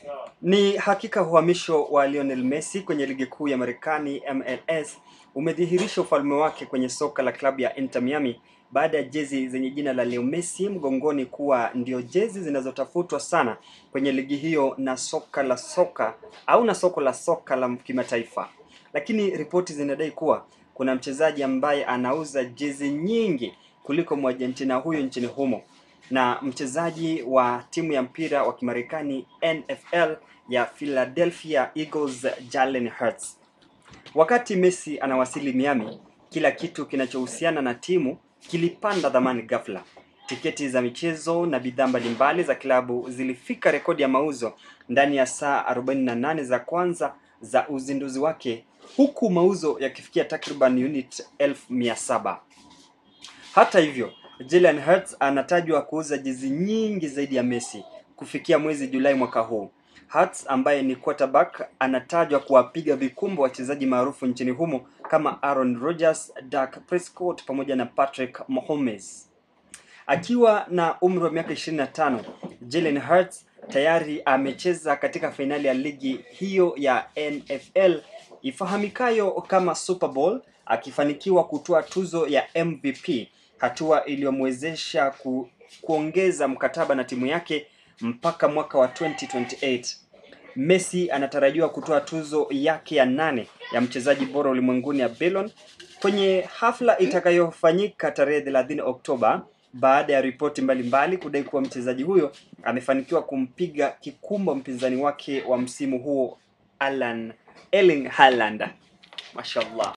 Ni hakika uhamisho wa Lionel Messi kwenye ligi kuu ya Marekani MLS umedhihirisha ufalme wake kwenye soka la klabu ya Inter Miami baada ya jezi zenye jina la Leo Messi mgongoni kuwa ndio jezi zinazotafutwa sana kwenye ligi hiyo na soka la soka au na soko la soka la kimataifa. Lakini ripoti zinadai kuwa kuna mchezaji ambaye anauza jezi nyingi kuliko Mwargentina huyo nchini humo na mchezaji wa timu ya mpira wa Kimarekani NFL ya Philadelphia Eagles Jalen Hurts. Wakati Messi anawasili Miami, kila kitu kinachohusiana na timu kilipanda dhamani ghafla. Tiketi za michezo na bidhaa mbalimbali za klabu zilifika rekodi ya mauzo ndani ya saa 48 za kwanza za uzinduzi wake, huku mauzo yakifikia takriban unit 1700. Hata hivyo, Jalen Hurts anatajwa kuuza jezi nyingi zaidi ya Messi kufikia mwezi Julai mwaka huu. Hurts ambaye ni quarterback anatajwa kuwapiga vikumbo wachezaji maarufu nchini humo kama Aaron Rodgers, Dak Prescott pamoja na Patrick Mahomes. Akiwa na umri wa miaka 25, Jalen Hurts tayari amecheza katika fainali ya ligi hiyo ya NFL ifahamikayo kama Super Bowl akifanikiwa kutoa tuzo ya MVP, hatua iliyomwezesha ku, kuongeza mkataba na timu yake mpaka mwaka wa 2028. Messi anatarajiwa kutoa tuzo yake ya nane ya mchezaji bora ulimwenguni ya Ballon kwenye hafla itakayofanyika tarehe 30 Oktoba baada ya ripoti mbalimbali kudai kuwa mchezaji huyo amefanikiwa kumpiga kikumbo mpinzani wake wa msimu huo Alan Erling Haaland. Mashallah.